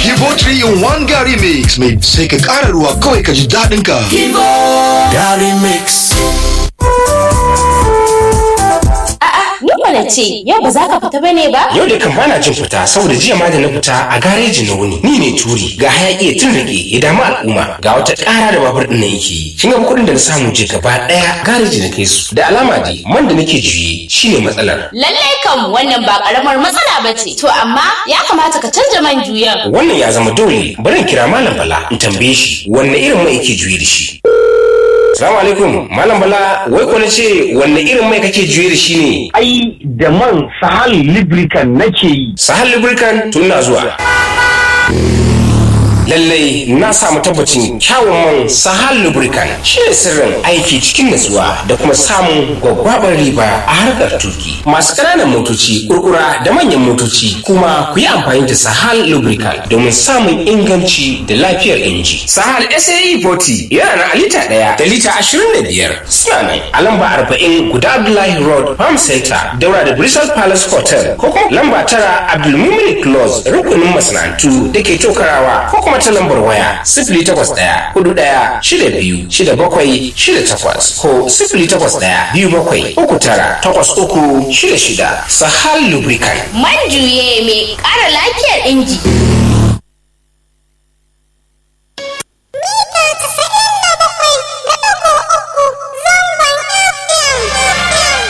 Kibo 3 in 1 Gary Mix mai sai ka ƙara ruwa kawai ka ji daɗin ka. Gary Mix. Ni kwana ce, yau ba za ka fita bane ba? Yau da kan bana jin fita saboda jiya ma da na fita a gareji na wuni. Ni ne turi ga hayaki ya tun rage ya damu al'umma ga wata ƙara da babur ɗin na yake yi. Kin ga kuɗin da na samu je gaba ɗaya gareji na kai su. Da alama dai man da nake juye shine matsalar. Lallai kam wannan ba karamar matsala ba ce. To amma ya kamata ka canja man juyan. Wannan ya zama dole bari in kira Malam Bala in tambaye shi wanne irin mai yake juye da shi. Salamu alaikum Malam Bala wai ko na ce wanne irin mai kake juye da shi ne? ai da man sahal lubricant nake yi Sahal Lubricant tun na zuwa. Lallai na samu tabbacin kyawun man Sahal Lubricant shi ne sirrin aiki cikin natsuwa da kuma samun gwaggwabar riba a harkar tuki. Masu ƙananan motoci, kurkura da manyan motoci kuma ku yi amfani da Sahal Lubricant domin samun inganci da lafiyar inji. Sahal SAE 40 yana na lita ɗaya da lita ashirin da biyar. Suna nan a lamba arba'in guda Abdullahi Road Farm Center daura da Bristol Palace Hotel ko kuma lamba tara Abdulmumin Close rukunin masana'antu da ke tokarawa ko kuma ta lambar waya sifili takwas ɗaya hudu ɗaya shida biyu shida bakwai shida takwas ko sifili takwas ɗaya biyu bakwai uku tara takwas uku shida shida Sahal Lubricant. Man juye mai ƙara lafiyar inji.